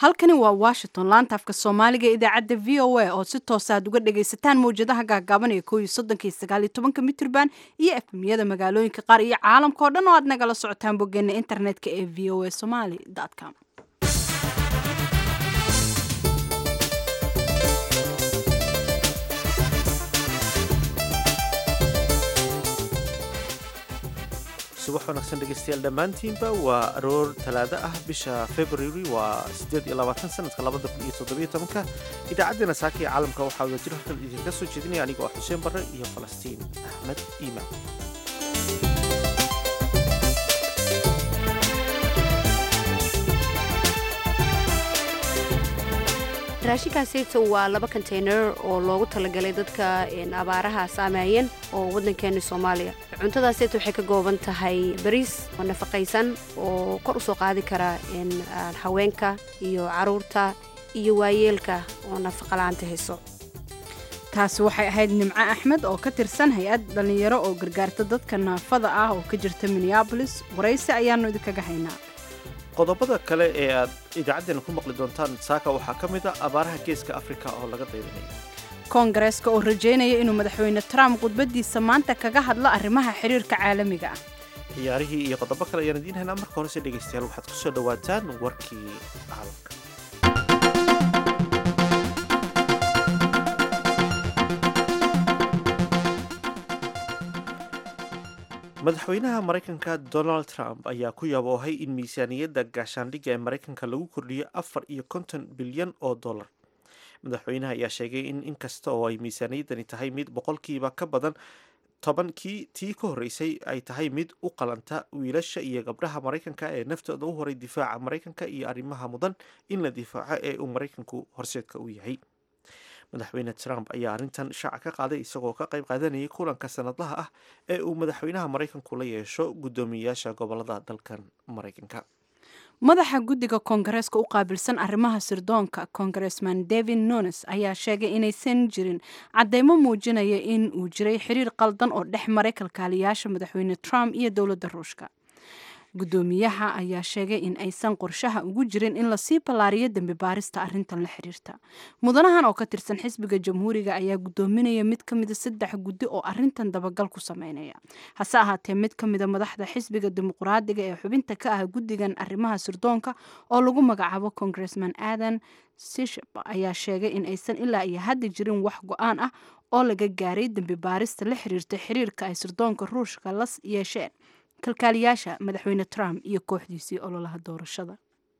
halkani waa washington laanta afka soomaaliga ee idaacadda v o a oo si toosa aad uga dhagaysataan mawjadaha gaagaaban ee kooiyo soddonka sagaaliyo tobanka mitrban iyo efmiyada magaalooyinka qaar iyo caalamka oo dhan oo aad nagala socotaan boggeena internetka ee v o a somaly com subax wanaagsan dhegeystayaal dhammaantiinba waa aroor talaado ah bisha february waa siddeed iyo labaatan sanadka labada kun iyo toddobiyo tobanka idaacaddeenna saaka ee caalamka waxaa wada jir halkan idinka soo jeedinaya aniga oo xuseen barre iyo falastiin axmed iimaan raashinkaasita waa laba konteynar oo loogu talagalay dadka abaaraha saameeyeen oo waddankeena soomaaliya cuntadaasita waxay ka gooban tahay bariis oo nafaqaysan oo kor u soo qaadi kara haweenka iyo caruurta iyo waayeelka oo nafaqala-aanta hayso taasi waxay ahayd nimco axmed oo ka tirsan hay-ad dhallinyaro oo gargaarta dadka naafada ah oo ka jirta minneabolis waraysi ayaannu idinkaga haynaa qodobada kale ee aad idaacaddeena ku maqli doontaan saaka waxaa ka mid a abaaraha geeska afrika oo laga daydanayo koongareeska oo rajaynaya inuu madaxweyne trump khudbadiisa maanta kaga hadlo arrimaha xiriirka caalamiga ah ciyaarihii iyo qodobo kale ayaan idiin haynaa marka horese dhegaystayaal waxaad ku soo dhowaataan warkii caalamka madaxweynaha maraykanka donald trump ayaa ku yaboohay in miisaaniyadda gaashaandhigga ee maraykanka lagu kordhiyo afar iyo konton bilyan oo dollar madaxweynaha ayaa sheegay in inkasta oo ay miisaaniyaddani tahay mid boqolkiiba ka badan tobankii tii ka horreysay ay tahay mid u qalanta wiilasha iyo gabdhaha maraykanka ee naftooda u horay difaaca maraykanka iyo arrimaha mudan in la difaaco ee uu maraykanku horseedka u yahay madaxweyne trump ayaa arrintan shaaca ka qaaday isagoo ka qayb qaadanayay kulanka sanadlaha ah ee uu madaxweynaha maraykanku la yeesho guddoomiyeyaasha gobolada dalkan maraykanka madaxa guddiga koongareeska u qaabilsan arrimaha sirdoonka kongaresman david nunes ayaa sheegay inaysan jirin caddeymo muujinaya in uu jiray xiriir qaldan oo dhex maray kalkaaliyaasha madaxweyne trump iyo dowladda ruushka guddoomiyaha ayaa sheegay in aysan qorshaha ugu jirin in lasii ballaariyo dembi baarista arrintan la xiriirta mudanahan oo ka tirsan xisbiga jamhuuriga ayaa guddoominaya mid ka mida saddex guddi oo arrintan dabagal ku sameynaya hase ahaatee mid ka mida madaxda xisbiga dimuqraadiga ee xubinta ka ah guddigan arrimaha sirdoonka oo lagu magacaabo congressman adan sishep ayaa sheegay in aysan ilaa iyo hadda jirin wax go-aan ah oo laga gaaray dembi baarista la xiriirta xiriirka ay sirdoonka ruushka la yeesheen kalkaaliyaasha madaxweyne trump iyo kooxdiisii ololaha doorashada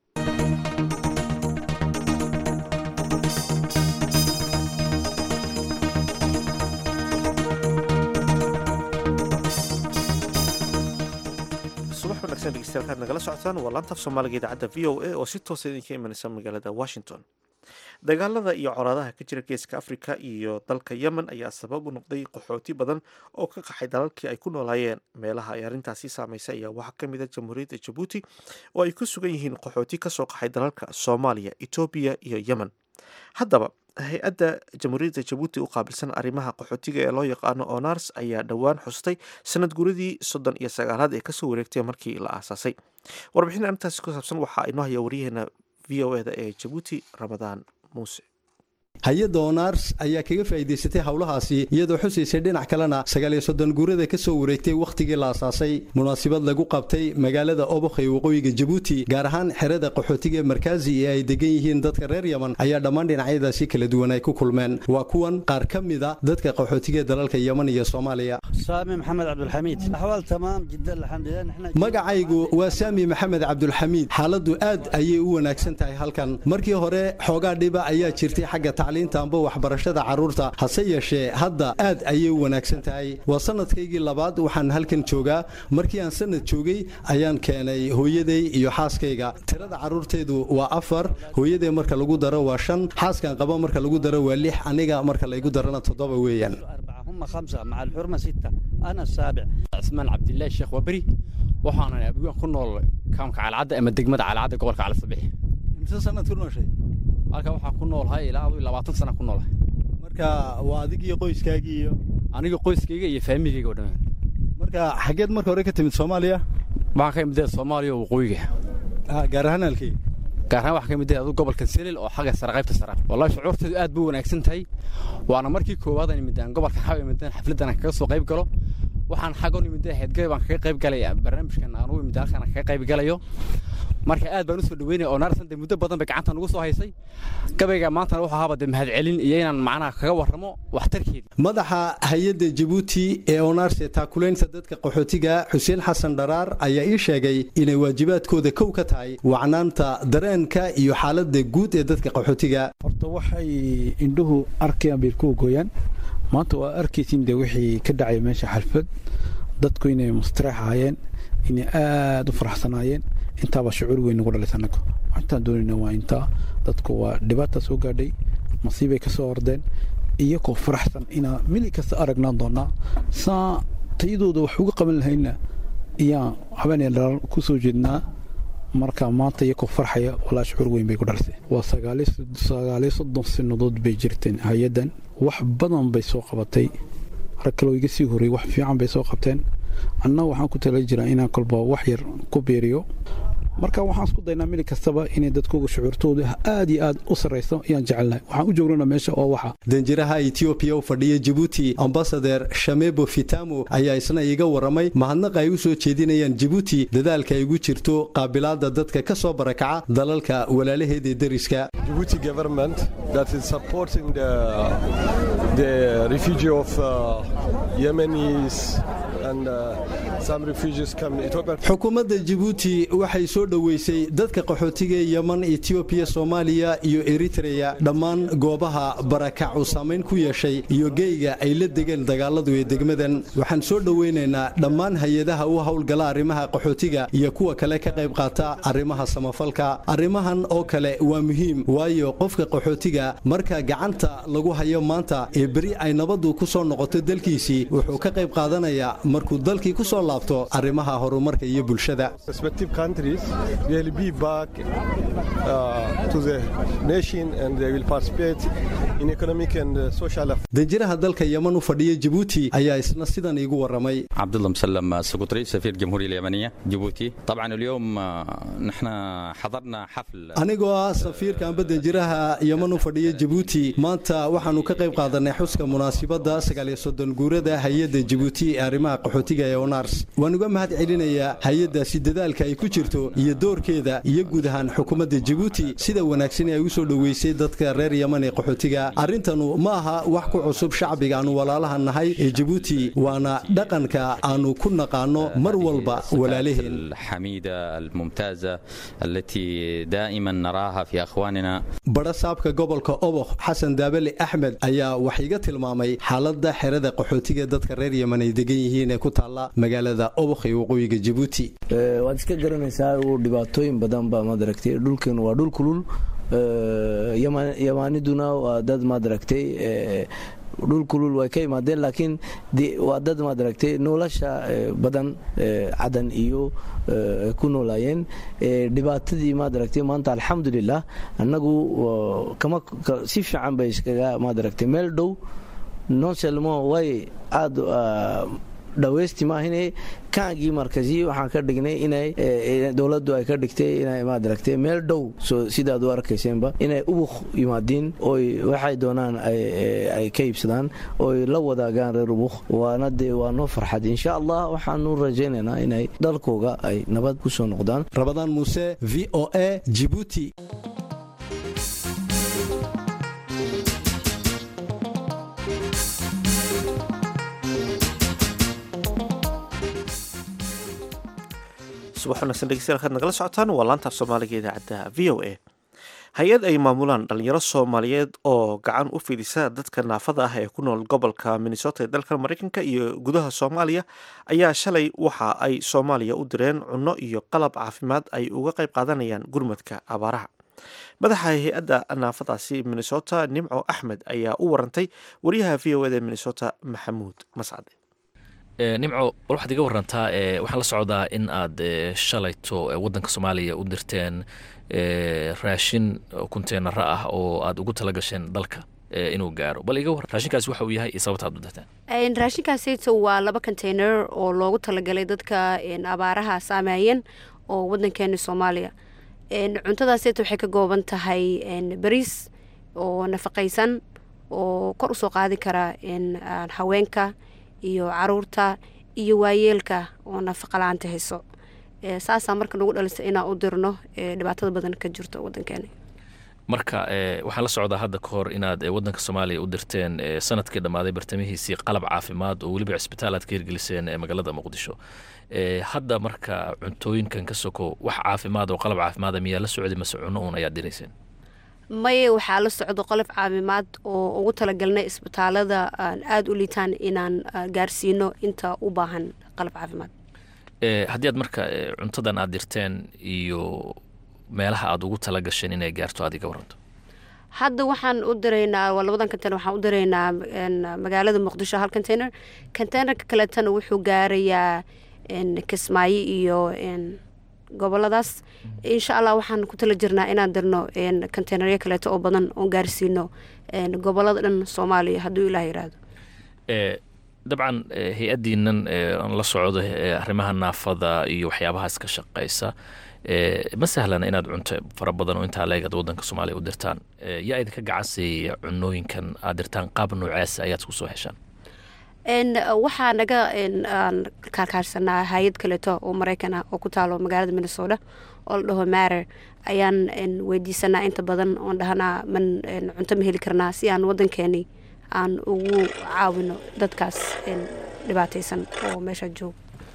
subax wanaagsan dhegeystayaal kaad nagala socotaan waa laantaaf soomaaliga idaacadda v o a oo si toosa idinka imanaysa magaalada washington dagaalada iyo colaadaha ka jira geeska afrika iyo dalka yemen ayaa sabab u noqday qaxooti badan oo ka qaxay dalalkii ay ku noolaayeen meelaha ay arrintaasi saameysay ayaa waxaa ka mid a jamhuuriyadda jabuuti oo ay ku sugan yihiin qaxooti kasoo qaxay dalalka soomaaliya etoobiya iyo yemen haddaba hay-adda jamhuuriyadda jabuuti u qaabilsan arrimaha qaxootiga ee loo yaqaano onars ayaa dhowaan xustay sanad guradii soddon iyo sagaalaad ee kasoo wareegtay markii la aasaasay warbixin arrintaasi ku saabsan waxaa inoo haya waryaheena v o eda ee jabuuti ramadaan muuse hay-adda onars ayaa kaga faa'iidaysatay howlahaasi iyadoo xusaysay dhinac kalena sagaaliyo soddon guurada ka soo wareegtay wakhtigii la asaasay munaasabad lagu qabtay magaalada obokh ee waqooyiga jabuuti gaar ahaan xerada qaxootiga markaazi ee ay degan yihiin dadka reer yeman ayaa dhammaan dhinacyadaasi kala duwan ay ku kulmeen waa kuwan qaar ka mida dadka qaxootiga dalalka yeman iyo soomaaliya saami maxamed cabdulxamiid axwaal tamaam jiddan alxamdulilah magacaygu waa saami maxamed cabdulxamiid xaaladdu aad ayay u wanaagsan tahay halkan markii hore xoogaa dhiba ayaa jirtay xagga tacliinta amba waxbarashada carruurta hase yeeshee hadda aad ayay u wanaagsan tahay waa sanadkaygii labaad waxaan halkan joogaa markii aan sanad joogay ayaan keenay hooyaday iyo xaaskayga tirada carruurtaydu waa afar hooyaday marka lagu daro waa shan xaaskan qaba marka lagu daro waa lix aniga marka laygu darana toddoba weeyaan هم خمسة مع الحرمة ستة أنا السابع cismaan cabdilaahi sheekh waberi waxaanan abigaan ku nool kaamka calcadda ama degmada calcadda gobolka cali sabix imse sanad ku nooshay halkan waxaan ku noolhay ilaa aduu labaatan sana ku noolahay marka waa adig iyo qoyskaagii iyo aniga qoyskayga iyo faamigayga oo dhammaan marka xaggeed marka hore ka timid soomaaliya waxaan ka imidee soomaaliya oo waqooyiga gaar ahaan halkii gaar ahaan waxaa ka mid ah adu gobolka selil oo xagga sare qaybta sare wallahi shucuurteedu aad buu wanaagsan tahay waana markii koowaad aan imidaan gobolka xaw imidaan xafladdan aan kaga soo qayb galo waxaan xagga u imidaan heedgay baan kaga qayb galaya barnaamijkan aan u imidaan halkan aan kaga qayb galayo marka aad baan u soo dhaweynaya oo naarsan dee muddo badan bay gacanta nugu soo haysay gabayga maantana wuxuu ahaaba dee mahadcelin iyo inaan macnaha kaga warramo waxtarkeeda madaxa hay-adda jabuuti ee onaarse taakulaynta dadka qaxootiga xuseen xasan dharaar ayaa ii sheegay inay waajibaadkooda kow ka tahay wacnaanta dareenka iyo xaaladda guud ee dadka qaxootiga horta waxay indhuhu arkayaan bay ku gooyaan maanta waa arkaysiin de wixii ka dhacay meesha xalfad dadku inay mustaraexaayeen inay aada u faraxsanaayeen intaabaa shucuur weyn nagu dhalaysa anagu intaan doonayna waa intaa dadku waa dhibaata soo gaadhay masiibay ka soo ordeen iyagoo faraxsan inaa mili kasta aragnaan doonaa saa tayadooda wax uga qaban lahayna iyaan habeenay dhalaal ku soo jeednaa marka maanta iyagoo farxaya walaa shucuur weyn bay ku dhalisay waa sagaaliyo soddon sanadood bay jirteen hay-addan wax badan bay soo qabatay rag kaloo iga sii horreeyey wax fiican bay soo qabteen anna waxaan ku tala jiraa inaan kolba wax yar ku biiriyo marka waxaan isku daynaa mili kastaba inay dadkooga shucuurtooda aad iyo aad u sarrayso ayaan jecelnahay waxaan u joognana meesha oo waxa danjiraha etoobiya u fadhiya jabuuti ambasader shamebo fitamo ayaa isna iiga warramay mahadnaqa ay u soo jeedinayaan jabuuti dadaalka ay ugu jirto qaabilaadda dadka ka soo barakaca dalalka walaalaheeda deriska Djibouti government that is supporting the, the refugee of uh, Yemenis and uh, some refugees come Ethiopia. xukuumadda jabuuti waxay soo dhoweysay dadka qaxootiga ee yeman etoobiya soomaaliya iyo eritreya dhammaan goobaha barakac uu saamayn ku yeeshay iyo geyga ay la degeen dagaaladu ee degmadan waxaan soo dhoweynaynaa dhammaan hay-adaha u howlgala arrimaha qaxootiga iyo kuwa kale ka qayb qaata arrimaha samafalka arrimahan oo kale waa muhiim waayo qofka qaxootiga marka gacanta lagu hayo maanta ee beri ay nabaddu ku soo noqoto dalkiisii wuxuu ka qayb qaadanayaa markuu dalkii ku soo laabto arrimaha horumarka iyo bulshada Respective countries will be back uh, to the nation and they will participate in economic and uh, social affairs. danjiraha dalka yeman u fadhiya jabuuti ayaa isna sidan iigu warramay عبد الله مسلم السقطري سفير الجمهورية اليمنية جيبوتي طبعا اليوم آه، نحن حضرنا حفل anigoo ah safiirka amba danjiraha yeman u fadhiya jabuuti maanta waxaannu ka qayb qaadanay xuska munaasibadda sagaaliyo soddon guurada hay-adda jabuuti ee arrimaha qaxootiga ee onars waan uga mahad celinayaa hay-addaasi dadaalka ay ku jirto iyo doorkeeda iyo guud ahaan xukuumadda jabuuti sida wanaagsan ee ay u soo dhoweysay dadka reer yeman ee qaxootiga arrintanu ma aha wax ku cusub shacbiga aanu walaalaha nahay ee jabuuti waana dhaqanka aanu ku naqaano mar walba walaalaheen الحميدة الممتازة التي دائما نراها في أخواننا badhasaabka gobolka oboq xasan daabale axmed ayaa wax iga tilmaamay xaaladda xerada qaxootiga dadka reer yeman ay degan yihiin ee ku taalla magaalada oboq ee waqooyiga jabuuti Eh, waad iska garanaysaa uu dhibaatooyin badan baa madaragtay dhulkan waa dhul kulul Eh, yama- yamaaniduna waa dad madaragtay eh, dhul kulul way ka imaadeen laakiin de- waa dad madaragtay nolosha eh, badan eh, cadan iyo eh, ku noolaayeen Eh, dhibaatadii madaragtay maanta alxamdulilah annagu waa- kama ka- si fiican bay iskaga madaragtay meel dhow nonselmo way aada dhaweysti maahine kaagii markasi waxaan ka dhignay inay eh, dowladdu ay ka dhigtay inay maaragtay meel dhow soo sidaad u arkayseenba inay ubuk yimaadiin oy waxay doonaan ay eh, ay ka iibsadaan oy la wadaagaan reer ubuk waana dee waa noo farxad insha allah waxaanu rajaynaynaa inay dalkooga ay nabad ku soo noqdaan rabadaan muuse v o a jibuuti subax wanaagsan dhegeystayaal kaad nagala socotaan waa laantaaf soomaaliga ee idaacadda v o a hay-ad ay maamulaan dhalinyaro soomaaliyeed oo gacan u fidisa dadka naafada ah ee ku nool gobolka minnesota ee dalka mareykanka iyo gudaha soomaaliya ayaa shalay waxa ay soomaaliya u direen cunno iyo qalab caafimaad ay uga qayb qaadanayaan gurmadka abaaraha madaxa hay-adda naafadaasi minnesota nimco axmed ayaa u warantay wariyaha v o eda ee minnesota maxamuud mascade nimco war waxaad iga warantaa e waxaan la socdaa in aad e, shalayto e, waddanka soomaaliya u dirteen e, raashin kunteenara ah oo aad ugu tala gasheen dalka e, inuu gaaro bal iga waran raashinkaasi waxa uu yahay iyo sababta aad u dirteen raashinkaasito waa laba container oo loogu talagalay dadka een, abaaraha saameeyeen oo wadankeena soomaaliya cuntadaaseeta waxay ka gooban tahay bariis oo nafaqaysan oo kor usoo qaadi kara haweenka iyo caruurta iyo waayeelka oo nafaqa la-aanta hayso saasaa marka nagu dhalisa inaan u dirno dhibaatada badan ka jirto wadankeena marka waxaan la socdaa hadda ka hor inaad wadanka soomaaliya u dirteen sanadkii dhammaaday bartamihiisii qalab caafimaad oo weliba cisbitaal aad ka hirgeliseen magaalada muqdisho hadda marka cuntooyinkan ka soko wax caafimaad oo qalab caafimaada miyaa la socday mase cuno uun ayaad dirayseen maye waxaa la socdo qolof caafimaad oo ugu talagalnay isbitaalada aada u liitaan inaan gaarsiino inta u baahan qalab caafimaad haddii aad marka cuntadan aad dirteen iyo meelaha aad ugu tala gasheen inay gaarto aad iga waranto hadda waxaan u diraynaa waa labadan container waxaan u diraynaa magaalada muqdisho hal container containerka kaleetana wuxuu gaarayaa kismaayo iyo goboladaas insha allah waxaan ku tala jirnaa inaan dirno containeryo kaleeto oo badan oon gaarsiino gobolada dhan soomaaliya hadduu ilaah yiraahdo dabcan hay-addiinan aan la socdo arrimaha naafada iyo waxyaabahaas ka shaqaysa ma sahlana inaad cunto fara badan oo intaa leegad wadanka soomaaliya u dirtaan yaa idinka gacansiiya cunooyinkan aad dirtaan qaab noocaasa ayaad isku soo heshaan waxaa naga kaarkaarsanaa hay-ad kaleeto oo maraykan ah oo ku taalo magaalada minnesota oo la dhaho marer ayaan weydiisanaa inta badan oon dhahanaa man cunto ma heli karnaa si aan wadankeeni aan ugu caawino dadkaas dhibaataysan oo meesha jooga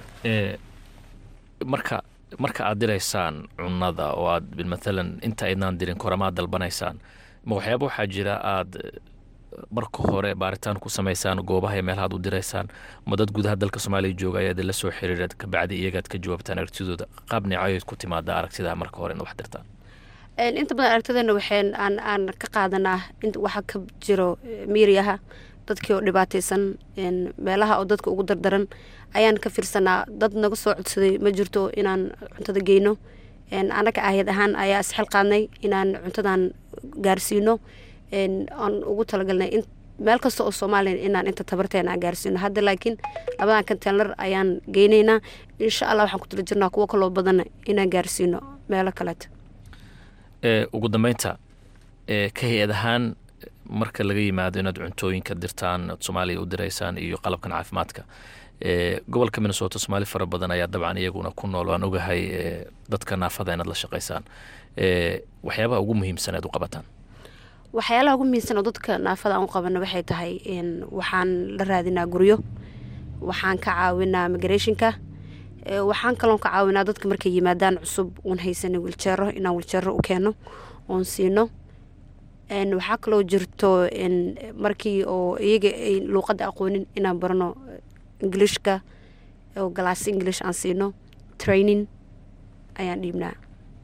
marka marka aad diraysaan cunada oo aad maalan inta aydnaan dirin koramaad dalbanaysaan ma waxyaaba waxaa jira aad marka hore baaritaan ku samaysaan goobaha meelahaad u diraysaan ma dad gudaha dalka soomaaliya jooga ayaad la soo xiriira kabacdi iyagaad ka jawaabtaan aragtidooda qaab neecayood ku timaada aragtida marka hore in wax dirtaan inta badan aragtideena waxeen aan aan ka qaadanaa waxa ka jiro miiriyaha dadkii oo dhibaataysan meelaha oo dadka ugu dardaran ayaan ka fiirsanaa dad naga soo codsaday ma jirto inaan cuntada geyno anaga ahyad ahaan ayaa isxil qaadnay inaan cuntadan gaarsiino aan ugu talagalnay meel kasta oo soomaaliya inaan inta tabarteena aan gaarsiino hadda laakiin labadan containar ayaan geynaynaa insha allah waxaan ku tala jirnaa kuwo kaloo badan inaan gaarsiino meelo kaleeta ugu dambeynta ka hay-ad ahaan marka laga yimaado inaad cuntooyinka dirtaan ad soomaaliya u diraysaan iyo qalabkan caafimaadka gobolka minnesota soomaali fara badan ayaa dabcan iyaguna ku nool waan ogahay dadka naafada inaad la shaqaysaan waxyaabaha ugu muhiimsan aad u qabataan waxyaalaha ugu muhiimsan oo dadka naafada aan u qabano waxay tahay waxaan la raadinaa guryo waxaan ka caawinaa migrationka waxaan kaloon ka caawinaa dadka markay yimaadaan cusub uun haysanin wiljeero inaan wiljeero u keeno oon siino waxaa kaloo jirto markii oo iyaga ay luuqadda aqoonin inaan barno ingilishka oo galaasi english aan siino training ayaan dhiibnaa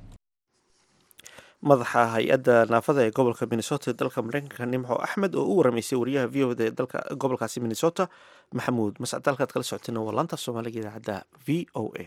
madaxa hay-adda naafada ee gobolka minnesota ee dalka mareykanka nimco axmed oo u waramaysay wariyaha v o d ee dalka gobolkaasi minnesota maxamuud mascad halkaad kala socoteen waa laanta soomaaliga idaacadda v o a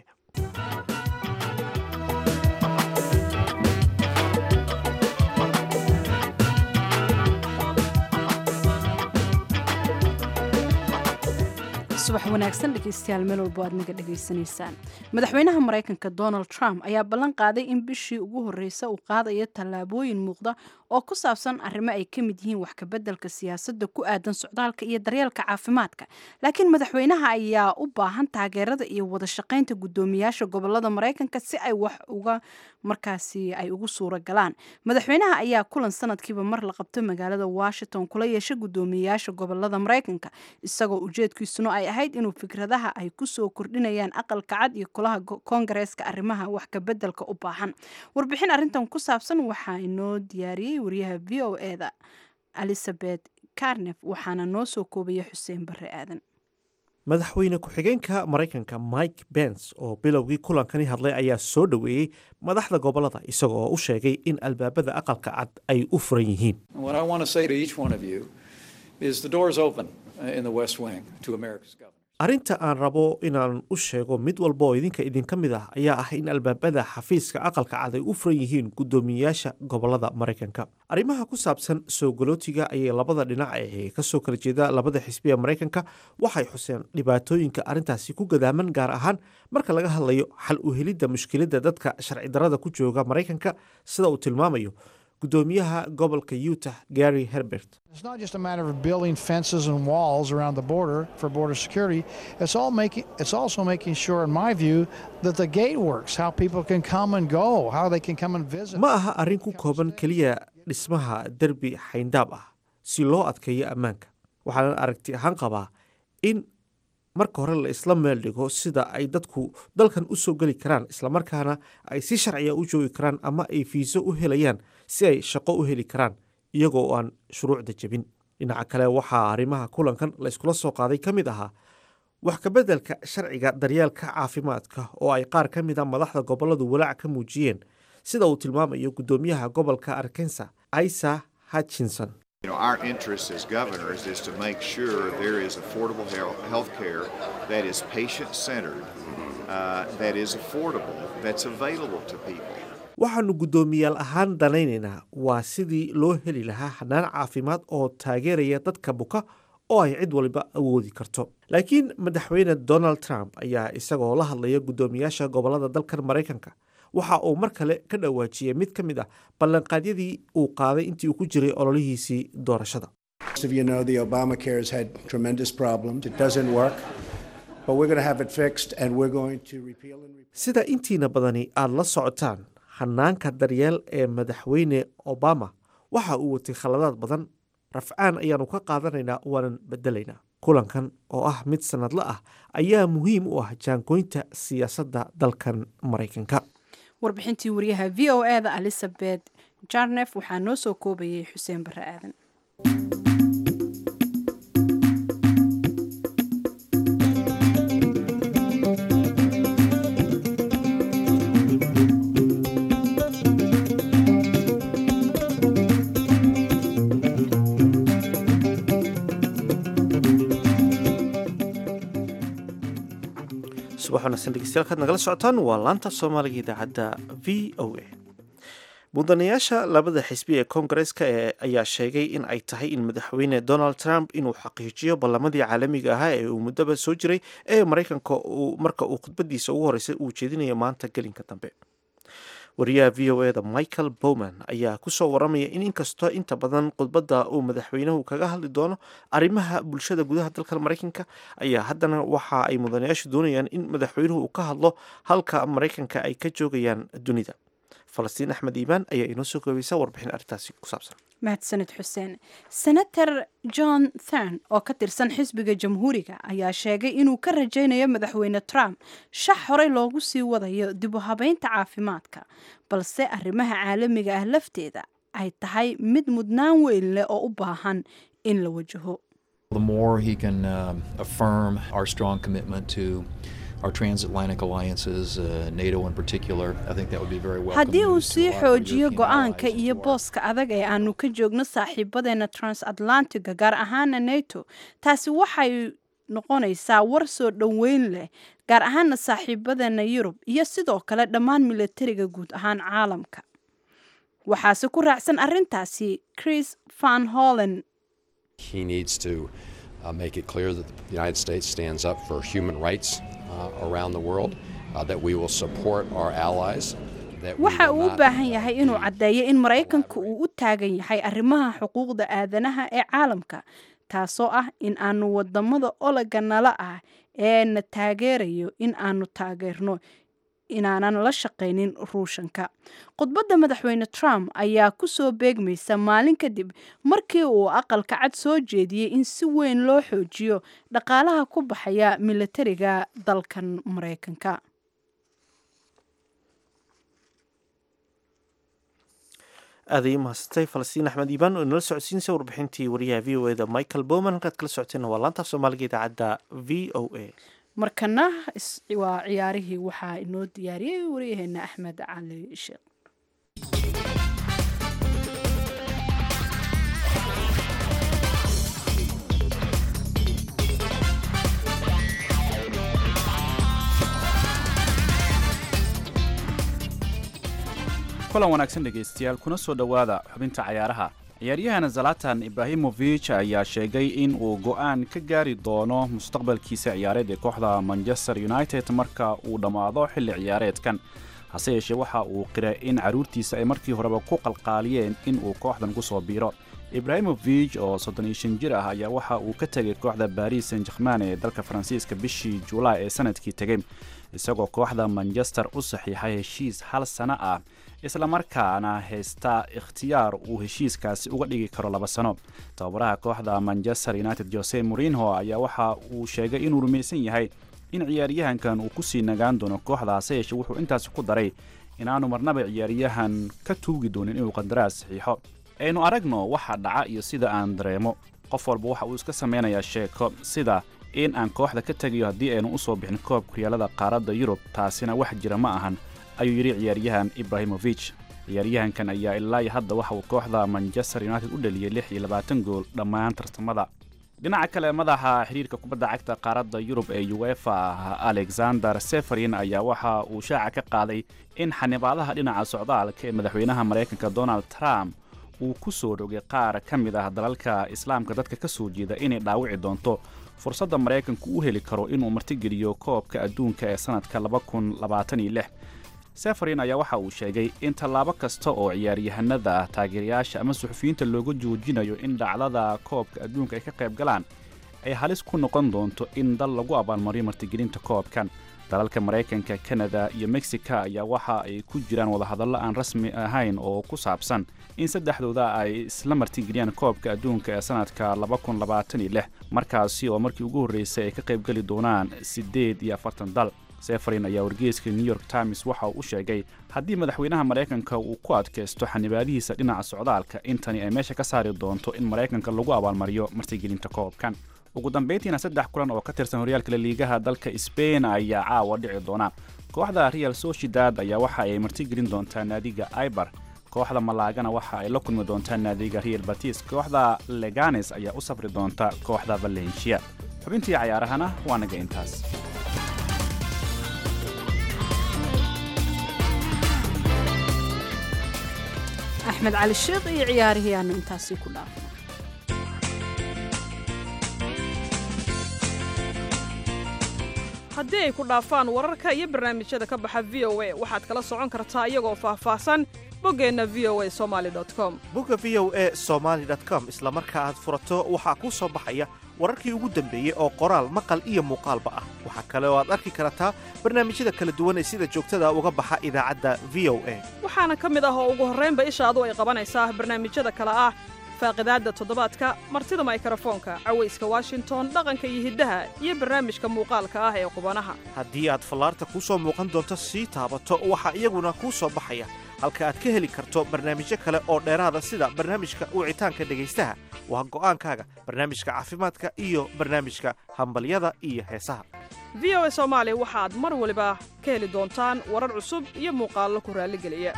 subax wanaagsan dhegeystayaal meel walbo aad naga dhegaysanaysaan madaxweynaha maraykanka donald trump ayaa ballan qaaday in bishii ugu horreysa uu qaadayo tallaabooyin muuqda oo ku saabsan arrimo ay ka mid yihiin wax kabeddelka siyaasadda ku aadan socdaalka iyo daryeelka caafimaadka laakiin madaxweynaha ayaa u baahan taageerada iyo wada shaqaynta guddoomiyaasha gobolada maraykanka si ay wax uga markaasi ay ugu suura galaan madaxweynaha ayaa kulan sanadkiiba mar la qabto magaalada washington kula yeesha guddoomiyayaasha gobolada maraykanka isagoo ujeedkiisuna ay ahayd inuu fikradaha ay kusoo kordhinayaan aqalka cad iyo kulaha koongareeska arrimaha wax kabeddelka u baahan warbixin arrintan ku saabsan waxaa inoo diyaariyey wariyaha v o eda elizabeth carnef waxaana noo soo koobaya xuseen barre aadan madaxweyne ku-xigeenka maraykanka mike bens oo bilowgii kulankani hadlay ayaa soo dhoweeyey madaxda gobolada isaga oo u sheegay in albaabada aqalka cad ay u furan yihiin arrinta aan rabo inaan u sheego mid walba oo idinka idinka mid ah ayaa ah in albaabada xafiiska aqalka cad ay u furan yihiin guddoomiyeyaasha gobolada maraykanka arrimaha ku saabsan soo galootiga ayay labada dhinac ee kasoo kala jeeda labada xisbiya maraykanka waxay xuseen dhibaatooyinka arrintaasi ku gadaaman gaar ahaan marka laga hadlayo xal u helidda mushkiladda dadka sharci darrada ku jooga maraykanka sida uu tilmaamayo guddoomiyaha gobolka utah gary herbert It's not just a matter of building fences and walls around the border for border security. It's all making it's also making sure, in my view, that the gate works, how people can come and go, how they can come and visit. ma aha arrin ku kooban keliya dhismaha derbi xayndaab ah si loo adkeeyo ammaanka waxaanan aragti ahaan qabaa in marka hore la isla meel dhigo sida ay dadku dalkan u soo geli karaan islamarkaana ay si sharciya u joogi karaan ama ay fiiso u helayaan si ay shaqo u heli karaan iyagoo aan shuruucda jebin dhinaca kale waxaa arrimaha kulankan la iskula soo qaaday ka mid ahaa wax kabeddelka sharciga daryeelka caafimaadka oo ay qaar ka mid a madaxda gobolladu walaac ka muujiyeen sida uu tilmaamayo guddoomiyaha gobolka arkensa isa hutchinson You know, our interest as governors is to make sure there is affordable health care that is patient centered, uh, that is affordable, that's available to people. waxaannu guddoomiyaal ahaan danaynaynaa waa sidii loo heli lahaa xanaan caafimaad oo taageeraya dadka buka oo ay cid waliba awoodi karto laakiin madaxweyne donald trump ayaa isagoo la hadlaya guddoomiyaasha gobollada dalkan maraykanka waxa uu mar kale ka dhawaajiyey mid ka mid ah ballanqaadyadii uu qaaday intii uu ku jiray ololihiisii doorashada Most of you know the Obamacare has had tremendous problems. It doesn't work, but we're going to have it fixed and we're going to repeal and repeal. sida intiina badani aada la socotaan hanaanka daryeel ee madaxweyne obama waxa uu watay khaladaad badan rafcaan ayaannu ka qaadanaynaa waanan bedelaynaa kulankan oo ah mid sannadla ah ayaa muhiim u ah jaangoynta siyaasadda dalkan maraykanka warbixintii wariyaha v o e da elizabeth jarnef waxaa noo soo koobayay xuseen barre aadan subax wanaagsan dhegeystayaal kaad nagala socotaan waa laanta soomaaliga idaacadda v o a mudanayaasha labada xisbi ee koongareska ee ayaa sheegay in ay tahay in madaxweyne donald trump inuu xaqiijiyo ballamadii caalamiga ahaa ee uu muddaba soo jiray ee maraykanka uu marka uu khudbadiisa ugu horeysay uu jeedinayo maanta gelinka dambe wariyaha v o e da michael bowman ayaa kusoo waramaya in inkastoo inta badan khudbadda uu madaxweynuhu kaga hadli doono arrimaha bulshada gudaha dalka maraykanka ayaa haddana waxa ay mudanayaashu doonayaan in madaxweynuhu uu ka hadlo halka maraykanka ay ka joogayaan dunida falastiin axmed iimaan ayaa inoo soo koobaysa warbixin arrintaasi ku saabsan mahadsanid xuseen senator john thern oo ka tirsan xisbiga jamhuuriga ayaa sheegay inuu ka rajaynayo madaxweyne trump shax horey loogu sii wadayo dib u habeynta caafimaadka balse arrimaha caalamiga ah lafteeda ay tahay mid mudnaan weyn leh oo u baahan in la wajaho The more he can um, affirm our strong commitment to our transatlantic alliances, uh, NATO in particular, I think that would be very welcome. haddii uu news to sii a lot of our xoojiyo European go-aanka allies iyo who are booska adag ee aanu ka joogno saaxiibadeena transatlantiga gaar ahaana nato taasi waxay noqonaysaa war soo dhoweyn leh gaar ahaana saaxiibadeena yurub iyo sidoo kale dhammaan milatariga guud ahaan caalamka waxaase ku raacsan arrintaasi chris van hollen He needs to uh, make it clear that the United States stands up for human rights uh, around the world, uh, that we will support our allies. That we waxa will uu u not baahan yahay inuu caddeeyo in maraykanku uu u taagan yahay arrimaha xuquuqda aadanaha ee caalamka taasoo ah in aanu wadamada olaga nala ah ee na taageerayo in aanu taageerno inaanan la shaqaynin ruushanka khudbadda madaxweyne trump ayaa ku soo beegmaysa maalin kadib markii uu aqalka cad soo jeediyey in si weyn loo xoojiyo dhaqaalaha ku baxaya milatariga dalkan maraykanka aaday mahadsantay falastiin axmed iibaan oo inala socodsiinaysa warbixintii wariyaha v o e da michael bowman halkaad kala socoteen waa laantaaf soomaaliga idaacadda v o a markana is- waa ciyaarihii waxaa inoo diyaariyey waryaheena axmed cali sheekh kulan wanaagsan dhegaystayaal kuna soo dhowaada xubinta cayaaraha ciyaaryahan zalatan ibrahimovich ayaa sheegay in uu go'aan ka gaari doono mustaqbalkiisa ciyaareed ee kooxda manchester united marka uu dhammaado xilli ciyaareedkan hase yeeshee waxa uu qiray in carruurtiisa ay markii horeba ku qalqaaliyeen in uu kooxdan ku soo biiro ibrahimovich oo soddon iyo shan jir ah ayaa waxa uu ka tegay kooxda baris san jerman ee dalka faransiiska bishii julaay ee sanadkii tegey isagoo kooxda manchester u saxiixay heshiis hal sano ah islamarkaana haysta ikhtiyaar uu heshiiskaasi uga dhigi karo laba sano tababaraha kooxda manchester united jose morinho ayaa waxa uu sheegay inuu rumaysan yahay in ciyaaryahankan uu kusii nagaan doono kooxda hase yeeshee wuxuu intaasi ku daray inaanu marnaba ciyaaryahan ka tuugi doonin inuu qandaraas saxiixo aynu aragno waxa dhaca iyo sida aan dareemo qof walba waxa uu iska samaynayaa sheeko sida in aan kooxda ka tegayo haddii aynu u soo bixin koobka horyaalada qaaradda yurub taasina wax jira ma ahan ayuu yidhi ciyaaryahan ibrahimovich ciyaaryahankan ayaa ilaa hadda waxa uu kooxda manchester united u dhaliyey lix iyo labaatan gool dhammaan tartamada dhinaca kale madaxa xidhiirka kubadda cagta qaaradda yurub ee uefa alexander seferin ayaa waxa uu shaaca ka qaaday in xanibaadaha dhinaca socdaalka ee madaxweynaha maraykanka donald trump uu ku soo rogay qaar ka mid ah dalalka islaamka dadka ka soo jeeda inay dhaawici doonto fursadda maraykanku u heli karo inuu martigeliyo koobka adduunka ee sannadka seferin ayaa waxa uu sheegay in tallaabo kasta oo ciyaaryahanada taageerayaasha ama suxufiyiinta looga joojinayo in dhacdada koobka adduunka ay ka qayb galaan ay halis ku noqon doonto in dal lagu abaalmariyo martigelinta koobkan dalalka maraykanka kanada iyo mexica ayaa waxa ay ku jiraan wadahadallo aan rasmi ahayn oo ku saabsan in saddexdooda ay isla martigeliyaan koobka adduunka ee sannadka markaasi oo markii ugu horreysay ay ka qaybgeli doonaan siddeed iyo afartan dal seferin ayaa wargeyska new york times waxa uu u sheegay haddii madaxweynaha maraykanka uu ku adkaysto xanibaadihiisa dhinaca socdaalka intani ay meesha ka saari doonto in maraykanka lagu abaalmariyo martigelinta koobkan ugu dambayntiina saddex kulan oo ka tirsan horyaalka laliigaha dalka sbain ayaa caawa dhici doona kooxda real sociedad ayaa waxa ay martigelin doontaa naadiga ibar kooxda malaagana waxa ay la kulmi doontaa naadiga real batis kooxda leganes ayaa u safri doonta kooxda valencia xubintii cayaarahana waa naga intaas axmed cali sheekh iyo ciyaarihii aanu intaasi ku dhaafno haddii ay ku dhaafaan wararka iyo barnaamijyada ka baxa v o a waxaad kala socon kartaa iyagoo faahfaahsan boggeenna v o a somali com bogga v o a somaali com isla marka aad furato waxaa kuu soo baxaya wararkii ugu dambeeyey oo qoraal maqal iyo muuqaalba ah waxaa kale oo aad arki kartaa barnaamijyada kala duwan ee sida joogtada uga baxa idaacadda v o a waxaana ka mid ah oo ugu horraynba ishaadu ay qabanaysaa barnaamijyada kale ah faaqidaadda toddobaadka martida maykarafoonka cawayska washington dhaqanka iyo hiddaha iyo barnaamijka muuqaalka ah ee qubanaha haddii aad fallaarta kuu soo muuqan doonto sii taabato waxaa iyaguna kuu soo baxaya halka aad ka heli karto barnaamijyo kale oo dheeraada sida barnaamijka wicitaanka dhegaystaha waa go'aankaaga barnaamijka caafimaadka iyo barnaamijka hambalyada iyo heesaha v o a soomaali waxaad mar waliba ka heli doontaan warar cusub iyo muuqaallo ku raalligeliya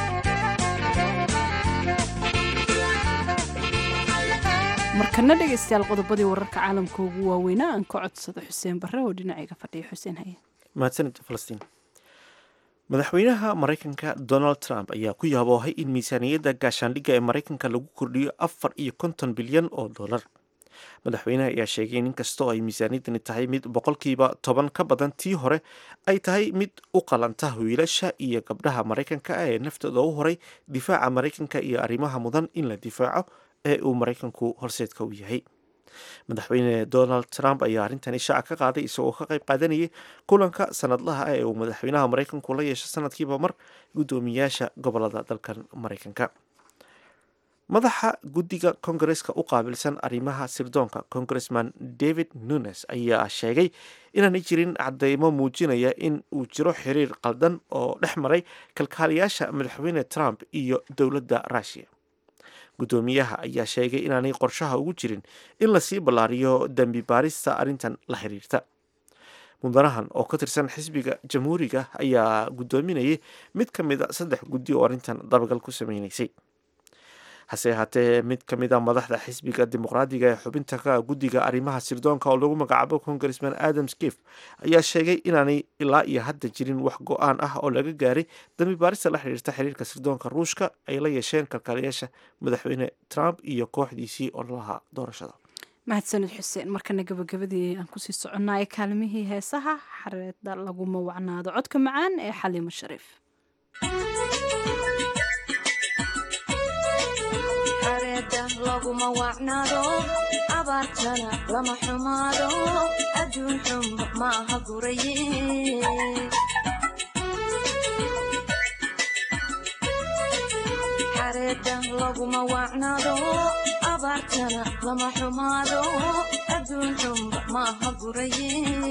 markana dhegaystayaal qodobadii wararka caalamka ugu waaweynaa aan ka codsado xuseen barre oo dhinacayga fadhiya xuseen haye mahadsanid falastiin madaxweynaha maraykanka donald trump ayaa ku yaaboohay in miisaaniyadda gaashaandhigga ee maraykanka lagu kordhiyo afar iyo konton bilyan oo dollar madaxweynaha ayaa sheegay in inkastoo ay miisaaniyaddani tahay mid boqolkiiba toban ka badan tii hore ay tahay mid u qalanta wiilasha iyo gabdhaha maraykanka ee naftooda u horay difaaca maraykanka iyo arrimaha mudan in la difaaco ee uu maraykanku horseedka u yahay madaxweyne donald trump ayaa arrintani shaaca ka qaaday isagoo ka qayb qaadanayay kulanka sanadlaha ah ee uu madaxweynaha maraykanku la yeesho sanadkiiba mar guddoomiyaasha gobolada dalkan maraykanka madaxa guddiga kongareska u qaabilsan arrimaha sirdoonka congressman david nunes ayaa sheegay inaanay jirin cadeymo muujinaya in uu jiro xiriir qaldan oo dhex maray kalkaaliyaasha madaxweyne trump iyo dowladda russiya guddoomiyaha ayaa sheegay inaanay qorshaha ugu jirin in lasii ballaariyo dembi baarista arrintan la xiriirta mudanahan oo ka tirsan xisbiga jamhuuriga ayaa guddoominayay mid ka mid a saddex guddi oo arrintan dabagal ku sameynaysay hase ahaatee mid ka mid a madaxda xisbiga dimuqraadiga ee xubinta ka guddiga arrimaha sirdoonka oo lagu magacaabo congressman adam skif ayaa sheegay inaanay ilaa iyo hadda jirin wax go-aan ah oo laga gaaray dambi baarista la xidhiirta xiriirka sirdoonka ruushka ay la yeesheen kalkaaliyaasha madaxweyne trump iyo kooxdiisii ololaha doorashada mahadsanid xuseen markana gabagabadii aan kusii soconnaay kaalmihii heesaha xareeda laguma wacnaado codka macaan ee xaliimo shariif laguma wacnaado abaartana lama xumaado adduun xunba maaha guraye xareeda laguma wacnaado abaartana lama xumaado adduun xunba maaha guraye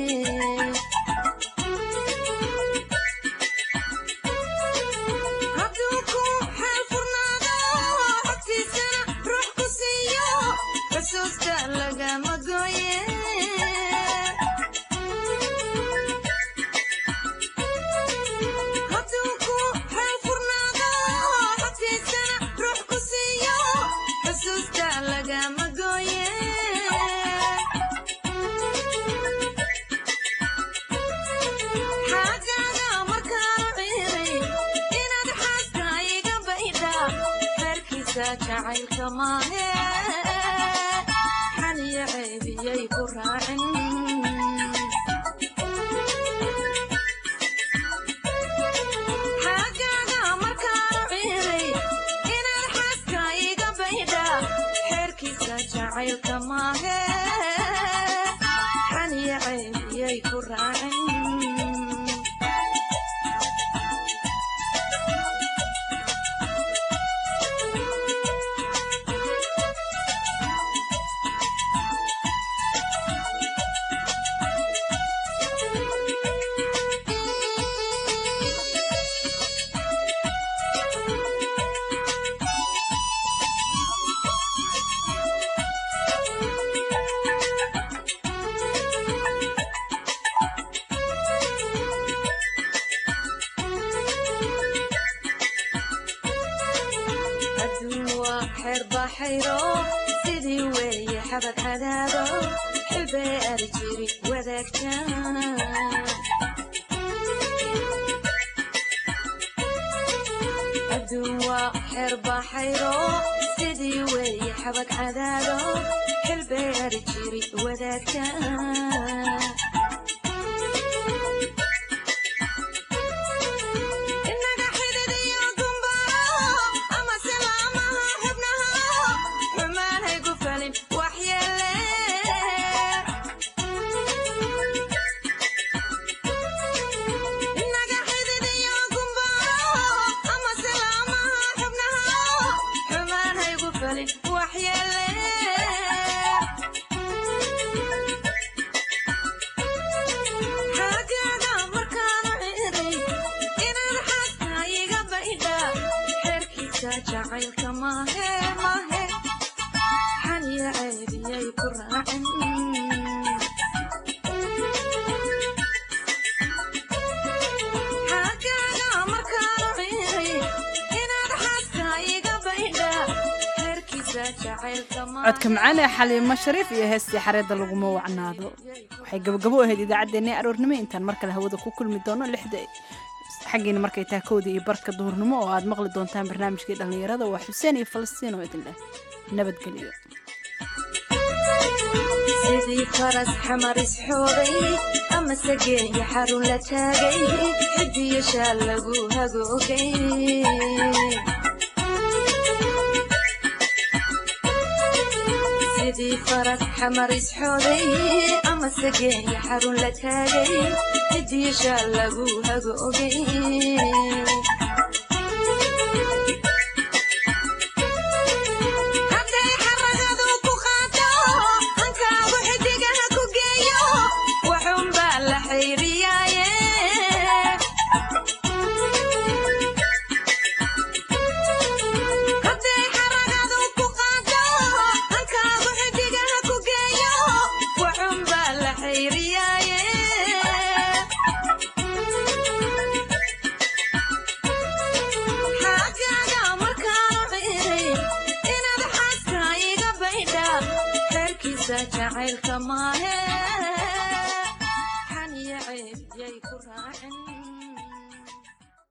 jacaylka maahe xaniyo ceebiyay ku raacin xaggaaga markaanu ciiray inaad xaaska iga baydha xeerkiisa jacaylka maahe xaniyo ceebiyay ku raacin sidii weeye xabad cadaado xilbee ari jiri wadaagta adduun waa xeer baxayro sidii weeye xabad cadaado xilbee ari jiri wadaagta codka macaan ee xaliimo shariif iyo heestii xareedda laguma wacnaado waxay gabagabo ahayd idaacaddeenna aroornimo intaan mar kale hawada ku kulmi doono lixda xaggiina markay tahay kowda iyo barka duhurnimo oo aad maqli doontaan barnaamijkii dhallinyarada waa xuseen iyo falastiin oo idin leh nabadgelyo sidii faras xamar isxoogay ama sageeyo xarun la taagay xidiyo shaal lagu hagoogay sidii faras xamar isxoogay ama sageeyo xarun la taagay xidiyo shaal lagu hagoogay jacaylka maahe